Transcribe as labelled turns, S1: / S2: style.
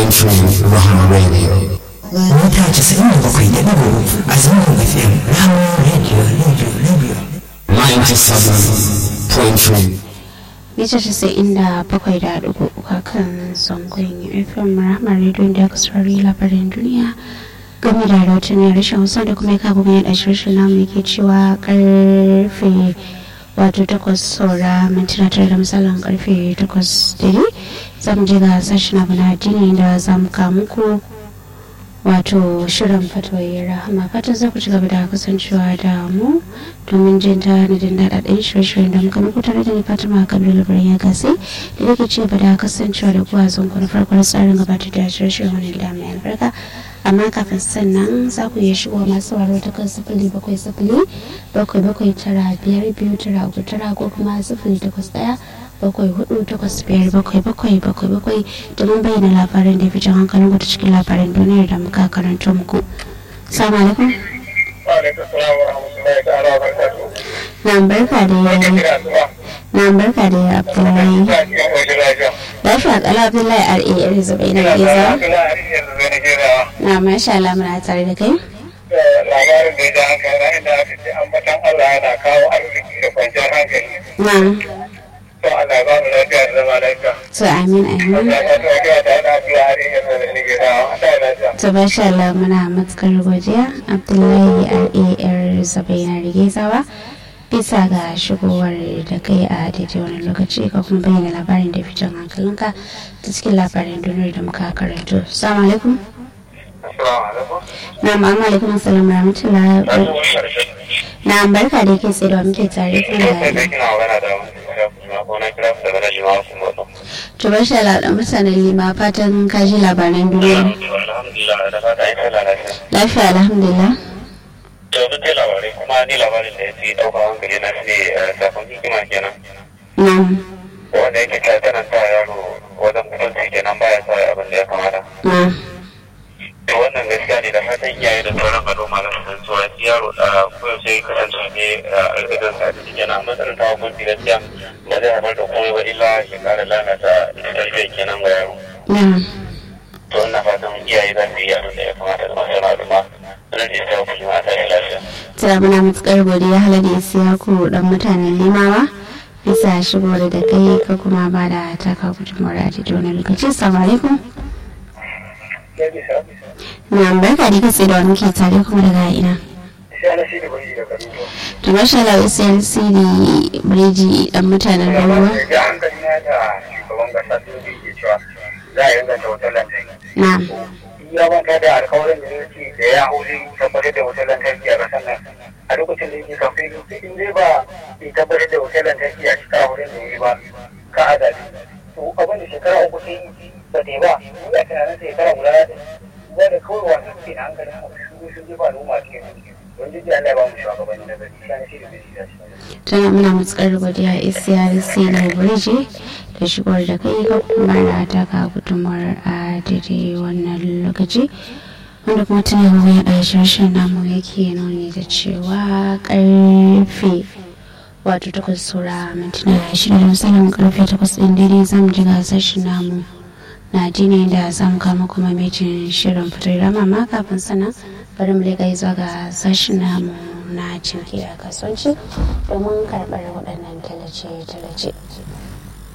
S1: 97.3 Rahama Radio.
S2: mita casa'in da bakwai da ɗigo a zangon fm rama radio radio radio
S1: 97.3
S3: mita casa'in da bakwai da dubu uku kan zangon fm rahmar rediyon da aka saurari labarin duniya game da rahoton rashin hausa da kuma ya kago mai da shirin namu yake cewa karfe wato takwas saura mintuna tare da misalin karfe takwas dare za mu je ga sashen abu na addini da za mu kawo muku wato shirin fatoyi rahama fatan za ku ci gaba da kasancewa da mu domin jin ta na jin daɗaɗɗen shirye-shiryen da muka muku tare da ni fatima kabir labarin ya gasi da yake ci gaba da kasancewa da kuwa zan kuna farkon tsarin gabatar da shirye-shiryen wani da mai albarka amma kafin sannan za ku iya shigo masu waro ta kan sifili bakwai sifili bakwai bakwai tara biyar biyu tara uku tara ko kuma sifili takwas ɗaya bakwai hudu takwas biyar bakwai bakwai bakwai bakwai domin bayyana labaran da fi jan hankalin ku ta cikin labaran duniyar da muka karanto muku. Salamu alaikum. Na barka da yare. Na barka da yare Abdullahi. Lafiya kala Abdullahi R.A. yare zubai na geza. Na masha Allah muna tare da kai.
S4: labarin da ya ja hankali na inda aka ce ambatan Allah yana kawo arziki da kwanciyar hankali.
S3: Na.
S4: To Allah ba mu lafiya da zama lafiya.
S3: To amin amin.
S4: Ya ta ta lafiya ta yana fiye har yanzu da nake da ta lafiya.
S3: To masha Allah muna matukar godiya Abdullahi R.A. yar zubai na rigezawa. bisa ga shigowar da kai a daidai wani lokaci ka kuma bayyana labarin da fitan hankalinka ta cikin labarin duniyar da muka karanto. Assalamu alaikum.
S4: Assalamu alaikum.
S3: Na ma'amu alaikum assalamu rahmatullahi Na barka da ke tsaye da muke tare kan
S4: Ina sai
S3: da
S4: dai kina magana da wani ko na kira su daga nan jima'a sun gwado.
S3: To bar shi da mutanen lima fatan ka ji labaran duniya.
S4: Alhamdulillah da fata yin sallah lafiya.
S3: Lafiya alhamdulillah.
S4: To duk dai labarai kuma ni labarin da ya fi ɗauka hankali na shi ne safon hikima kenan.
S3: Na
S4: Wanda yake ta tana sa yaro wajen mutunci kenan baya sa abin da ya kamata.
S3: na
S4: to wannan gaskiya ne da fatan iyaye da sauran al'umma na san cewa shi yaro da koyaushe ya kasance ne a idan sa da cikin na matsalar ta hukunci gaskiya ba zai haifar da komai ba illa ya kara lalata tarbiyyar kenan ga yaro
S3: na
S4: to ina fatan iyaye za su yi abin da ya kamata da masu al'umma sanar da ya sa kuma ta yi lafiya.
S3: Tana muna matukar godiya halar da siya ku dan mutanen limawa. Bisa shigowar da kai ka kuma ba da taka gudunmawar a daidai wani lokaci. Assalamu alaikum. Na barka da kai da wani ke tare kuma daga ina. To masha Allah Usain Siri Biriji dan mutanen Ruwa.
S4: Da hankali na da shugaban kasa sun ke cewa za a inganta wutar lantarki.
S3: Na
S4: ya manta da alkawarin da yake da ya hau zai tabbatar da wutar lantarki a ƙasar nan a lokacin da yake kafin in dai ba bai tabbatar da wutar lantarki a shekara wurin da yi ba ka adadi to abin da shekara uku sai ba ta yi ba ya tunanin shekara guda da wanda kawai wasu ke na hankalin mu sun sun jefa al'umma cikin don jiji Allah ya ba mu shugabanni na gari shi ne shi da shi da shi
S3: tana muna matukar godiya Isiyar Siri Biriji da shigowar da kai ka kuma da taka gudunmawar a daidai wannan lokaci. Wanda kuma tana wani a shirshen namu yake nuni da cewa karfe wato takwas saura mintuna shida da misalin karfe takwas ɗin daidai zamu ji gasar shi namu na jini da zamu kama kuma mejin shirin fitar rama ma kafin sana bari mu leƙa zuwa ga sashen namu na cinki da kasuwanci domin karɓar waɗannan tallace-tallace.